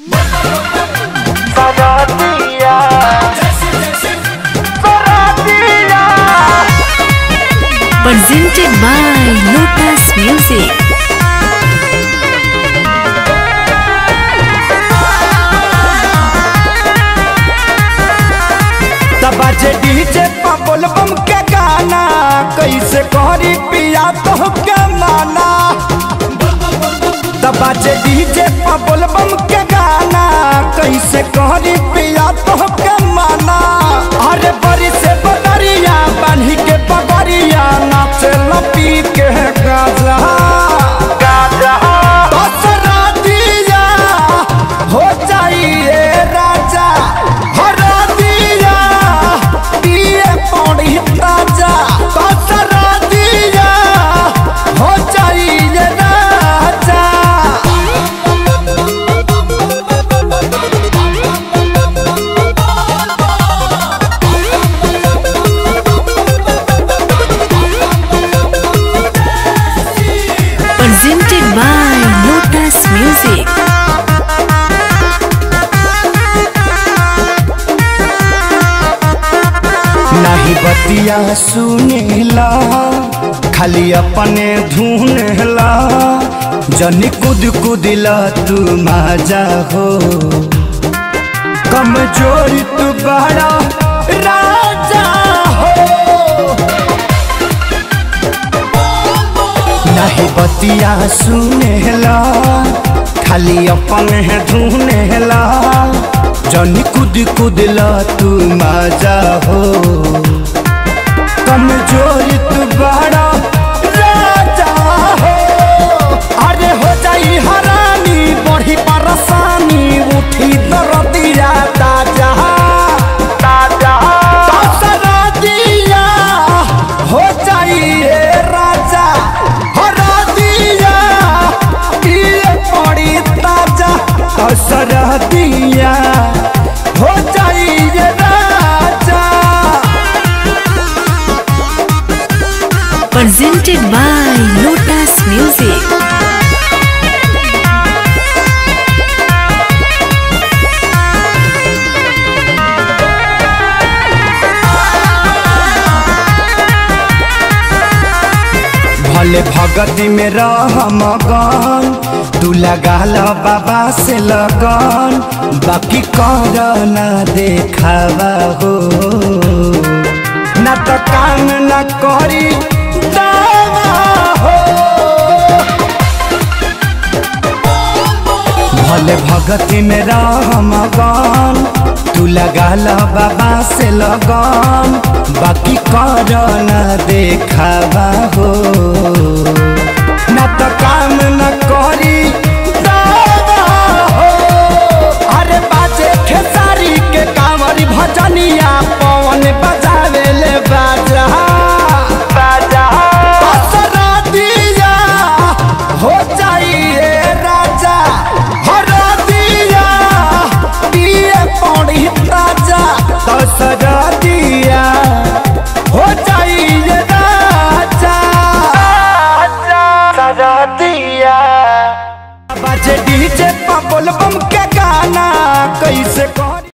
Saratia. Saratia. presented by Lotus Music. बाजे DJ पबल बम के गाना कैसे करी पिया तो के माना बाजे डीजे पबल बम के गाना कैसे करी पिया तो के माना अरे बड़ी से बदरिया बान्ही के पगड़िया नाचे लपी के गाजा Gaja. दसरा दिया हो जाइए राजा हरा दिया दिए पौड़ी ताजा दसरा दिया हो जाइए राजा Presented by Lotus Music. नहीं बतिया सुनेला खाली अपने धुनेला जनी कुद कुदिला तू माजा हो कमजोर तू बड़ा राजा हो नहीं बतिया सुनेला खाली अपने धुनेला जनी कुद कुदला तू मजा हो कमजोर तू बड़ा राजा हो अरे हो जाई हरानी बढ़ी परेशानी उठी दरदिया ताजा Taja. दसरा दिया हो जाइए राजा हरा दिया पिए पड़ी ताजा दसरा दिया हो जाइए राजा Presented by Lotus Music. भले भगती में रह मगन तू लगा लो बाबा से लगन बाकी कर ना देखावा हो ना तो काम न करी दावा हो भले भगती में रह मगन तू लगा लो बाबा से लगन बाकी कर न देखावा हो